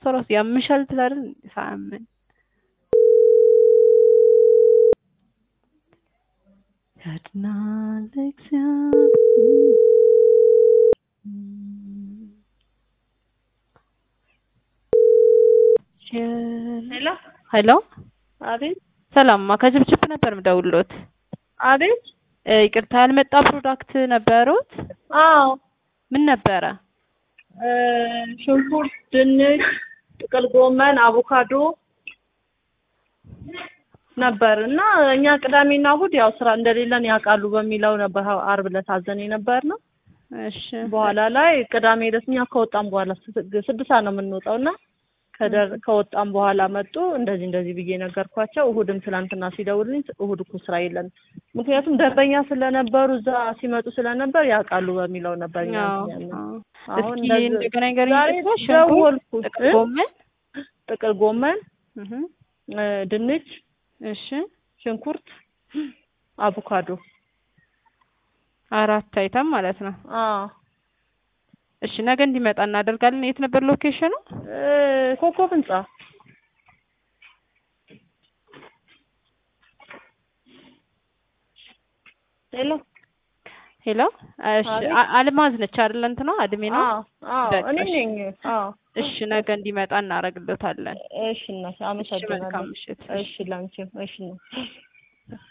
እሷ ራሱ ያምሻል ትላለች ሳያምን ያድናል ሄሎ ሄሎ አቤት ሰላምማ ከችብችብ ነበር ምደውሎት አቤት እ ይቅርታ ያልመጣ ፕሮዳክት ነበሩት አዎ ምን ነበረ እ ሽንኩርት ድንች ጥቅል ጎመን አቮካዶ ነበር እና እኛ ቅዳሜና እሑድ ያው ስራ እንደሌለን ያውቃሉ በሚለው ነበር አርብ ዕለት አዘን የነበር ነው እሺ በኋላ ላይ ቅዳሜ ዕለት እኛ ከወጣም በኋላ ስድስት ሰዓት ነው የምንወጣው እና ከደር ከወጣም በኋላ መጡ እንደዚህ እንደዚህ ብዬ ነገርኳቸው። እሑድም ትናንትና ሲደውልኝ እሑድ እኮ ስራ የለን ምክንያቱም ደንበኛ ስለነበሩ እዛ ሲመጡ ስለነበር ያውቃሉ በሚለው ነበር እኛ አዎ እንትን ያልነው። አዎ። አሁን እስኪ እንደዚህ- እንደገና ንገረኝ ዛሬ ደግሞ ሽንኩርት ደወልኩ ጥቅል እ? ጎመን ጥቅል ጎመን እህ እ፣ ድንች እሺ ሽንኩርት አቮካዶ አራት አይተም ማለት ነው አዎ እሺ ነገ እንዲመጣ እናደርጋለን የት ነበር ሎኬሽኑ እ፣ ኮከብ ህንጻ ሄሎ ሄሎ እሺ አቤት። አ- አልማዝ ነች አይደል እንትና እድሜ ነው አዎ አዎ በቃ እኔ እሺ። ነኝ አዎ እሺ ነገ እንዲመጣ እናደርግለታለን እሺ እናቴ እሺ መልካም አመሰግናለሁ ምሽት እሺ ላንቺም እሺ ነው